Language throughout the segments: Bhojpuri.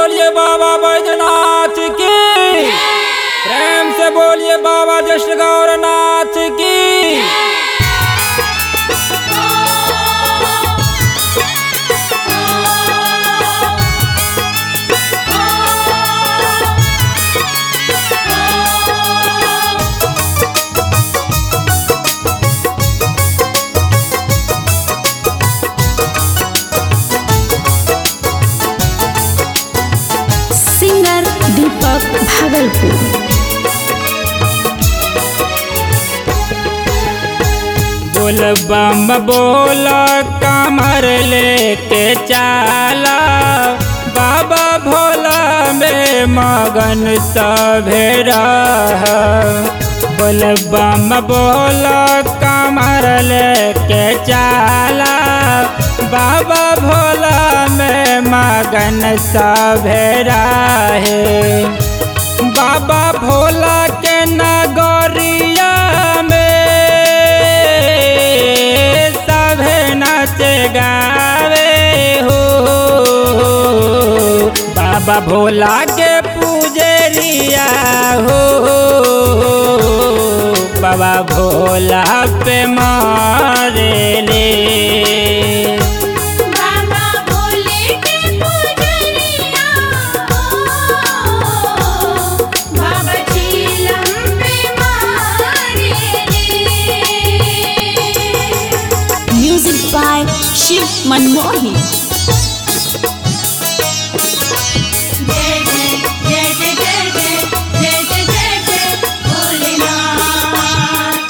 बोलिए बाबा बैजनाथ की प्रेम से बोलिए बाबा जश्न गौरनाथ की सिंगर दीपक भागलपुर बोल बम बोल कमर लेके चाला बाबा भोला में मगन सभेरा बोल बम बोल कमर लेके चाला बाबा भोला में मगन सभेरा है बाबा भोला के नगरिया में सभे नाच गावे हो बाबा भोला के पूजरिया हो बाबा भोला पे मारे ले बाबा भोले के पुजरिया बाबा चीलम पे मारे म्यूजिक बाय शिव मनमोही जय जय जय जय जय जय जय जय जय जय भोलेनाथ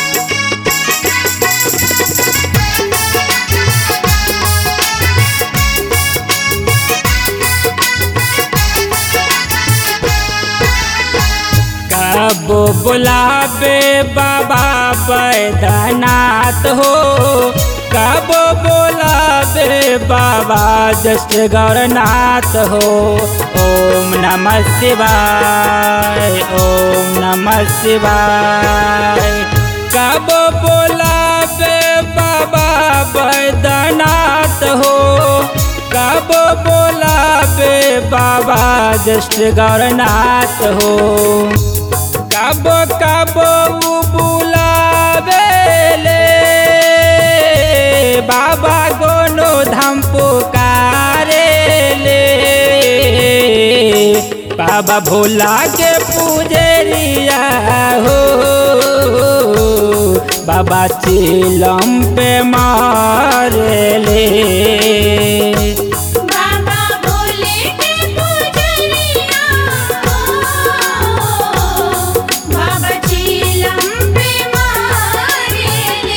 कबो बुलावे बाबा बैद्यनाथ हो कबो बुलावे बाबा जस्ट गौरनाथ हो ओम नमः शिवाय ओम नमः शिवाय कबो बुलावे बाबा बैद्यनाथ हो कब बोलावे बाबा जस्ट गौरनाथ हो कब कब उ बुलावे ले बाबा गोनो धाम पुकारे ले बाबा भोला के पूजरिया हो बाबा चिलम पे मारे ले बाबा भोले के पुजरिया बाबा चीलम पे मारे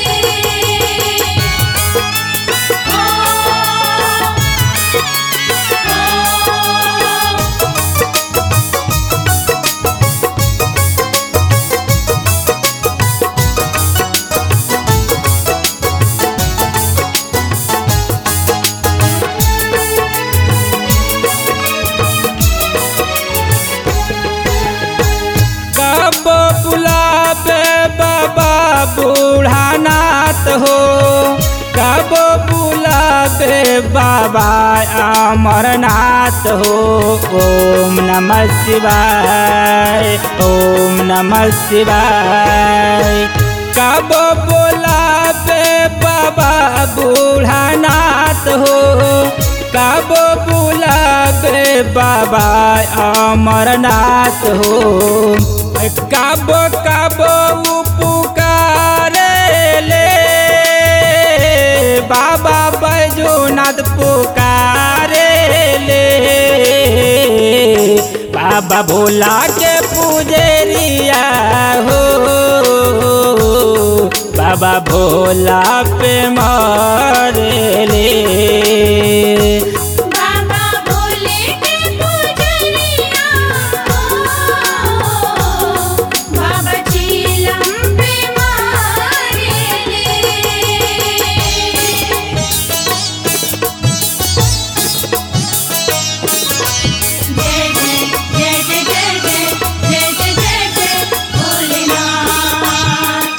कब बुलावे बाबा बूढ़ानाथ हो कब बुलावे बाबा अमरनाथ हो ओम नमः शिवाय ओम नमः शिवाय कब बुलावे बाबा बूढ़ानाथ हो कब बुलावे बाबा अमरनाथ हो कब कब उ पुकारे ले बाबा बैजूनाथ पुकारे ले बाबा भोला के पूजरिया हो बाबा भोला पे मारे ले बाबा भोले के पुजरिया बाबा चीलम पे मारे जय जय जय जय जय जय जय जय जय जय भोलेनाथ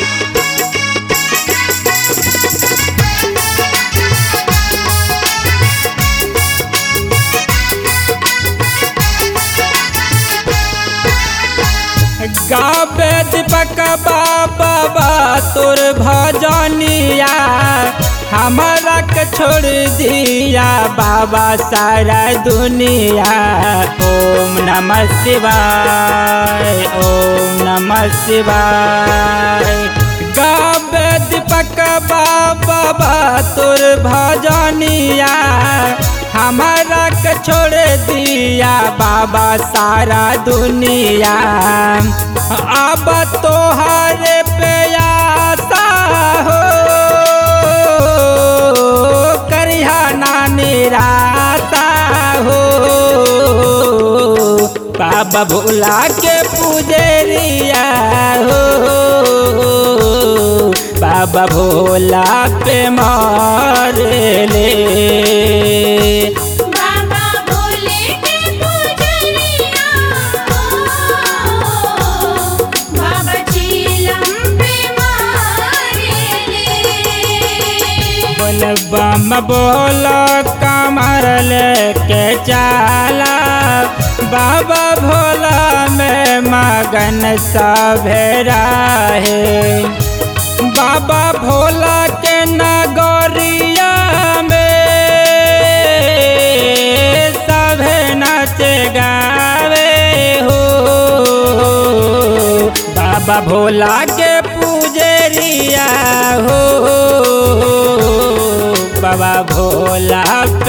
दीपक बाबा तोर भजनिया हमारा के छोड़ दिया बाबा सारा दुनिया ओम नमः शिवाय ओम नमः शिवाय गावे दीपक बाबा तोर भजनिया हमारा के छोड़ दिया बाबा सारा दुनिया अब तोहरे पे आशा हो करिहा ना निराशा हो बाबा भोला के पुजरिया हो बाबा भोला पे मारे ले बाबा भोले के पुजरिया बाबा चीलम पे मारे बोल बम बोल कमर लेके चाला बाबा भोला में मगन सभेरा है बाबा भोला के नगरिया में सभे नाच गावे हो बाबा भोला के पुजरिया हो बाबा भोला